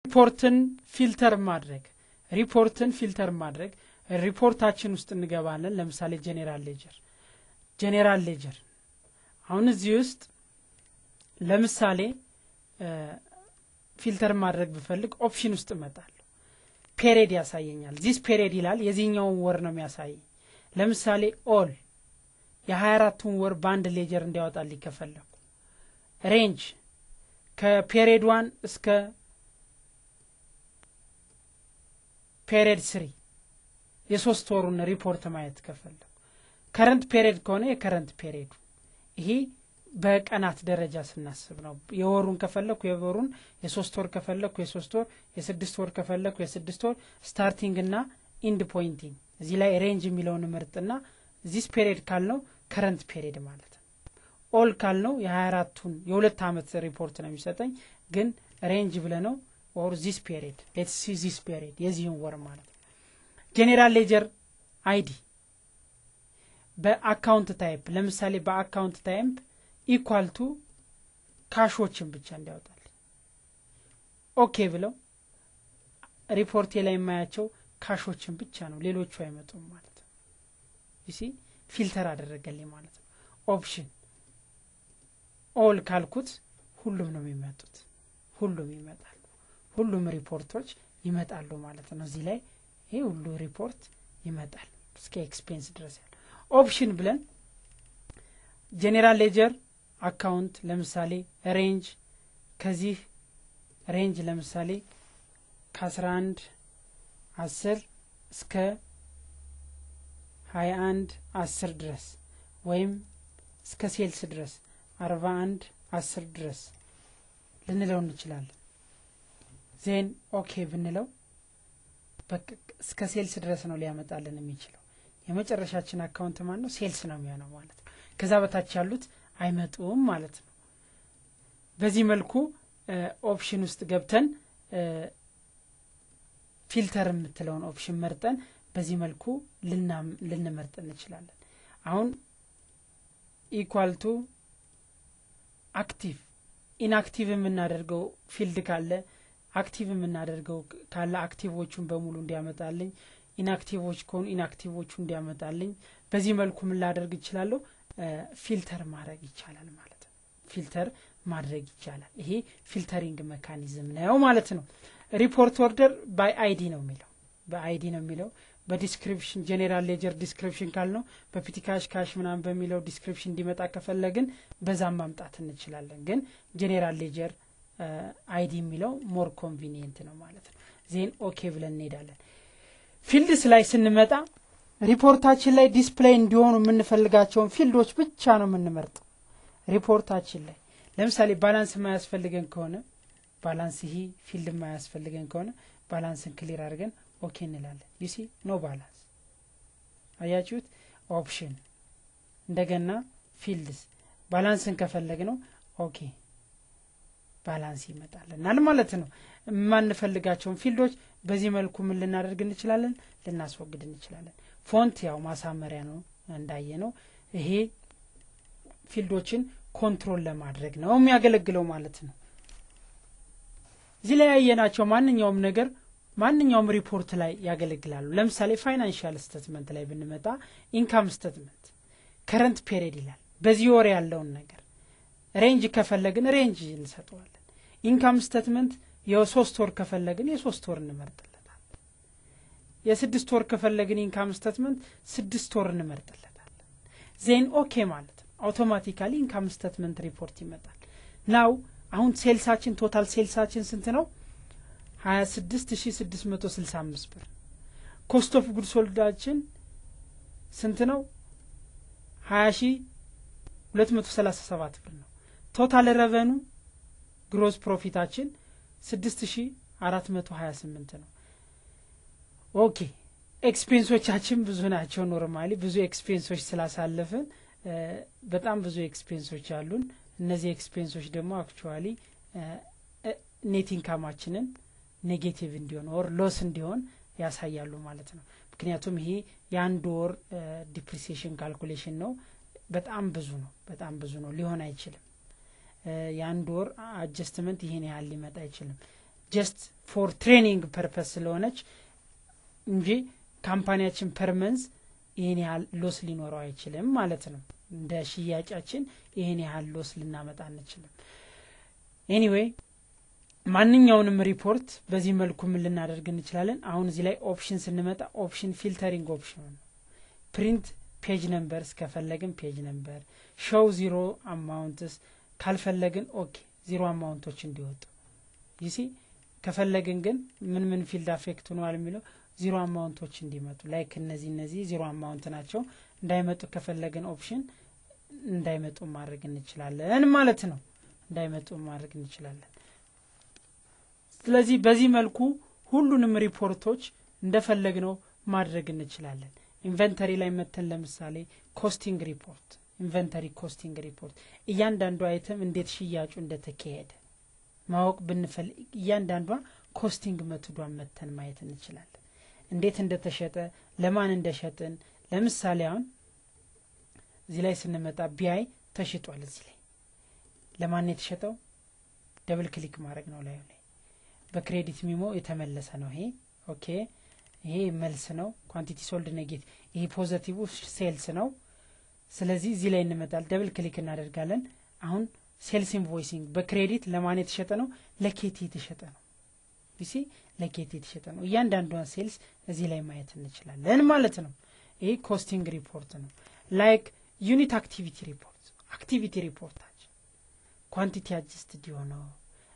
ሪፖርትን ፊልተር ማድረግ ሪፖርትን ፊልተር ማድረግ ሪፖርታችን ውስጥ እንገባለን። ለምሳሌ ጄኔራል ሌጀር ጄኔራል ሌጀር አሁን እዚህ ውስጥ ለምሳሌ ፊልተር ማድረግ ብፈልግ ኦፕሽን ውስጥ እመጣለሁ። ፔሬድ ያሳየኛል። ዚስ ፔሬድ ይላል። የዚህኛውን ወር ነው የሚያሳየኝ። ለምሳሌ ኦል የሀያ አራቱን ወር በአንድ ሌጀር እንዲያወጣልኝ ከፈለኩ ሬንጅ ከፔሬድ ዋን እስከ ፔሬድ ስሪ የሶስት ወሩን ሪፖርት ማየት ከፈለኩ ከረንት ፔሬድ ከሆነ የከረንት ፔሬዱ ይሄ በቀናት ደረጃ ስናስብ ነው። የወሩን ከፈለኩ የወሩን፣ የሶስት ወር ከፈለኩ የሶስት ወር፣ የስድስት ወር ከፈለኩ የስድስት ወር ስታርቲንግ እና ኢንድ ፖይንቲንግ እዚህ ላይ ሬንጅ የሚለውን ምርጥና ዚስ ፔሪድ ካልነው ከረንት ፔሪድ ማለት ነው። ኦል ካልነው የሀያ አራቱን የሁለት አመት ሪፖርት ነው የሚሰጠኝ። ግን ሬንጅ ብለ ነው ኦር ዚስ ፔሪድ ሌትስ ሲ ዚስ ፔሪድ የዚህን ወር ማለት ነው። ጄኔራል ሌጀር አይዲ በአካውንት ታይፕ ለምሳሌ በአካውንት ታይፕ ኢኳል ቱ ካሾችን ብቻ እንዲያወጣል ኦኬ ብለው ሪፖርቴ ላይ የማያቸው ካሾችን ብቻ ነው፣ ሌሎቹ አይመጡም ማለት ነው። ይሲ ፊልተር አደረገልኝ ማለት ነው። ኦፕሽን ኦል ካልኩት ሁሉም ነው የሚመጡት፣ ሁሉም ይመጣሉ፣ ሁሉም ሪፖርቶች ይመጣሉ ማለት ነው። እዚህ ላይ ይህ ሁሉ ሪፖርት ይመጣል እስከ ኤክስፔንስ ድረስ ያለ ኦፕሽን ብለን ጄኔራል ሌጀር አካውንት ለምሳሌ ሬንጅ ከዚህ ሬንጅ ለምሳሌ ከአስራ አንድ አስር እስከ ሀያ አንድ አስር ድረስ ወይም እስከ ሴልስ ድረስ አርባ አንድ አስር ድረስ ልንለው እንችላለን። ዜን ኦኬ ብንለው እስከ ሴልስ ድረስ ነው ሊያመጣልን የሚችለው። የመጨረሻችን አካውንት ማን ነው? ሴልስ ነው የሚሆነው ማለት ነው። ከዛ በታች ያሉት አይመጡም ማለት ነው። በዚህ መልኩ ኦፕሽን ውስጥ ገብተን ፊልተር የምትለውን ኦፕሽን መርጠን በዚህ መልኩ ልንመርጥ እንችላለን። አሁን ኢኳልቱ አክቲቭ ኢንአክቲቭ የምናደርገው ፊልድ ካለ አክቲቭ የምናደርገው ካለ አክቲቮቹን በሙሉ እንዲያመጣልኝ፣ ኢንአክቲቮች ከሆኑ ኢንአክቲቮቹ እንዲያመጣልኝ። በዚህ መልኩ ምን ላደርግ ይችላለሁ? ፊልተር ማድረግ ይቻላል ማለት ነው። ፊልተር ማድረግ ይቻላል። ይሄ ፊልተሪንግ መካኒዝም ነው ማለት ነው። ሪፖርት ኦርደር ባይ አይዲ ነው የሚለው በአይዲ ነው የሚለው በዲስክሪፕሽን ጄኔራል ሌጀር ዲስክሪፕሽን ካልነው በፒቲ ካሽ ካሽ ምናምን በሚለው ዲስክሪፕሽን እንዲመጣ ከፈለግን በዛም ማምጣት እንችላለን። ግን ጄኔራል ሌጀር አይዲ የሚለው ሞር ኮንቪኒየንት ነው ማለት ነው። ዜን ኦኬ ብለን እንሄዳለን። ፊልድስ ላይ ስንመጣ ሪፖርታችን ላይ ዲስፕሌይ እንዲሆኑ የምንፈልጋቸውን ፊልዶች ብቻ ነው የምንመርጠው። ሪፖርታችን ላይ ለምሳሌ ባላንስ የማያስፈልገን ከሆነ ባላንስ ይሄ ፊልድ የማያስፈልገን ከሆነ ባላንስን ክሊር አድርገን ኦኬ እንላለን። ዩሲ ኖ ባላንስ አያችሁት። ኦፕሽን እንደገና ፊልድስ ባላንስን ከፈለግ ነው ኦኬ ባላንስ ይመጣልናል ማለት ነው። የማንፈልጋቸውን ፊልዶች በዚህ መልኩ ምን ልናደርግ እንችላለን? ልናስወግድ እንችላለን። ፎንት ያው ማሳመሪያ ነው እንዳየ ነው። ይሄ ፊልዶችን ኮንትሮል ለማድረግ ነው የሚያገለግለው ማለት ነው። እዚህ ላይ ያየናቸው ማንኛውም ነገር ማንኛውም ሪፖርት ላይ ያገለግላሉ። ለምሳሌ ፋይናንሻል ስተትመንት ላይ ብንመጣ ኢንካም ስተትመንት ከረንት ፔሪድ ይላል። በዚህ ወር ያለውን ነገር ሬንጅ ከፈለግን ሬንጅ እንሰጠዋለን። ኢንካም ስተትመንት የሶስት ወር ከፈለግን የሶስት ወር እንመርጥለታለን። የስድስት ወር ከፈለግን ኢንካም ስተትመንት ስድስት ወር እንመርጥለታለን። ዜን ኦኬ ማለት ነው። አውቶማቲካሊ ኢንካም ስተትመንት ሪፖርት ይመጣል። ናው አሁን ሴልሳችን ቶታል ሴልሳችን ስንት ነው? ሀያ ስድስት ሺ ስድስት መቶ ስልሳ አምስት ብር። ኮስት ኦፍ ጉድ ሶልዳችን ስንት ነው? ሀያ ሺ ሁለት መቶ ሰላሳ ሰባት ብር ነው። ቶታል ረቨኑ ግሮስ ፕሮፊታችን ስድስት ሺ አራት መቶ ሀያ ስምንት ነው። ኦኬ ኤክስፔንሶቻችን ብዙ ናቸው። ኖርማሊ ብዙ ኤክስፔንሶች ስላሳለፍን በጣም ብዙ ኤክስፔንሶች አሉን። እነዚህ ኤክስፔንሶች ደግሞ አክቹዋሊ ኔት ኢንካማችንን ኔጌቲቭ እንዲሆን ኦር ሎስ እንዲሆን ያሳያሉ ማለት ነው። ምክንያቱም ይሄ የአንድ ወር ዲፕሪሲዬሽን ካልኩሌሽን ነው። በጣም ብዙ ነው። በጣም ብዙ ነው። ሊሆን አይችልም። የአንድ ወር አጀስትመንት ይሄን ያህል ሊመጣ አይችልም። ጀስት ፎር ትሬኒንግ ፐርፐስ ስለሆነች እንጂ ካምፓኒያችን ፐርመንዝ ይህን ያህል ሎስ ሊኖረው አይችልም ማለት ነው እንደ ሽያጫችን ይህን ያህል ሎስ ልናመጣ አንችልም ኤኒዌይ ማንኛውንም ሪፖርት በዚህ መልኩ ምን ልናደርግ እንችላለን አሁን እዚህ ላይ ኦፕሽን ስንመጣ ኦፕሽን ፊልተሪንግ ኦፕሽን ነው ፕሪንት ፔጅ ነምበር እስከፈለግን ፔጅ ነምበር ሾው ዚሮ አማውንትስ ካልፈለግን ኦኬ ዚሮ አማውንቶች እንዲወጡ ይሲ ከፈለግን ግን ምን ምን ፊልድ አፌክት ሆነዋል የሚለው ዚሮ አማውንቶች እንዲመጡ ላይክ እነዚህ እነዚህ ዚሮ አማውንት ናቸው እንዳይመጡ ከፈለግን ኦፕሽን እንዳይመጡ ማድረግ እንችላለን ማለት ነው እንዳይመጡ ማድረግ እንችላለን ስለዚህ በዚህ መልኩ ሁሉንም ሪፖርቶች እንደፈለግነው ማድረግ እንችላለን ኢንቨንተሪ ላይ መተን ለምሳሌ ኮስቲንግ ሪፖርት ኢንቨንተሪ ኮስቲንግ ሪፖርት እያንዳንዱ አይተም እንዴት ሽያጩ እንደተካሄደ ማወቅ ብንፈልግ እያንዳንዷ ኮስቲንግ መትዷን መተን ማየት እንችላለን እንዴት እንደተሸጠ ለማን እንደሸጥን ለምሳሌ አሁን እዚህ ላይ ስንመጣ ቢያይ ተሽጧል እዚህ ላይ ለማን የተሸጠው ደብል ክሊክ ማድረግ ነው ላዩ ላይ በክሬዲት ሚሞ የተመለሰ ነው ይሄ ኦኬ ይሄ መልስ ነው ኳንቲቲ ሶልድ ኔጌቲቭ ይሄ ፖዘቲቭ ሴልስ ነው ስለዚህ እዚህ ላይ እንመጣል ደብል ክሊክ እናደርጋለን አሁን ሴልስ ኢንቮይሲንግ በክሬዲት ለማን የተሸጠ ነው ለኬቲ የተሸጠ ነው ቢሲ ለኬቲ የተሸጠ ነው እያንዳንዷን ሴልስ እዚህ ላይ ማየት እንችላለን ማለት ነው ይሄ ኮስቲንግ ሪፖርት ነው ላይክ ዩኒት አክቲቪቲ ሪፖርት አክቲቪቲ ሪፖርታችን ኳንቲቲ አጅስትድ የሆነው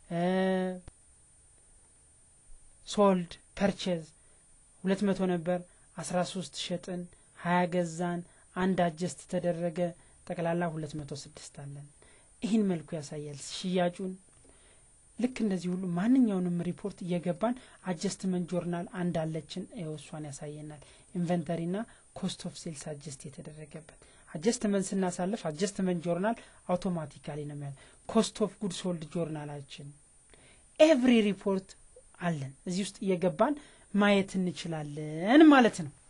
ሶልድ ፐርቼዝ ሁለት መቶ ነበር አስራ ሶስት ሸጥን ሀያ ገዛን አንድ አጀስት ተደረገ ጠቅላላ ሁለት መቶ ስድስት አለን ይህን መልኩ ያሳያል ሽያጩን ልክ እንደዚህ ሁሉ ማንኛውንም ሪፖርት እየገባን አጀስትመንት ጆርናል አንድ አለችን እሷን ያሳየናል ኢንቨንተሪ ና ኮስት ኦፍ ሴልስ አጀስት የተደረገበት አጀስትመንት ስናሳልፍ አጀስትመንት ጆርናል አውቶማቲካሊ ነው የሚያ ኮስት ኦፍ ጉድ ሶልድ ጆርናላችን ኤቭሪ ሪፖርት አለን እዚህ ውስጥ እየገባን ማየት እንችላለን ማለት ነው